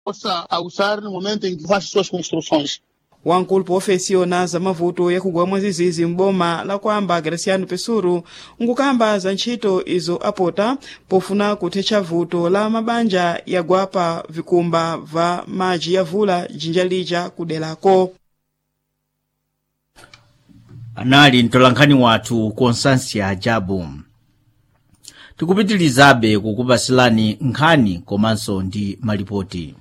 possa usar no momento em que faz suas construções. wankulu poofesiona za mavuto yakugwa mwazizizi m'boma la kwamba graciano pesuru nkukamba za ntchito izo apota pofuna kuthetsa vuto la mabanja yagwa pa vikumba va madzi ya vula jinja lija kuderako anali mtolankhani wathu constância jabu tikupitilizabe kukupasilani nkhani komanso ndi malipoti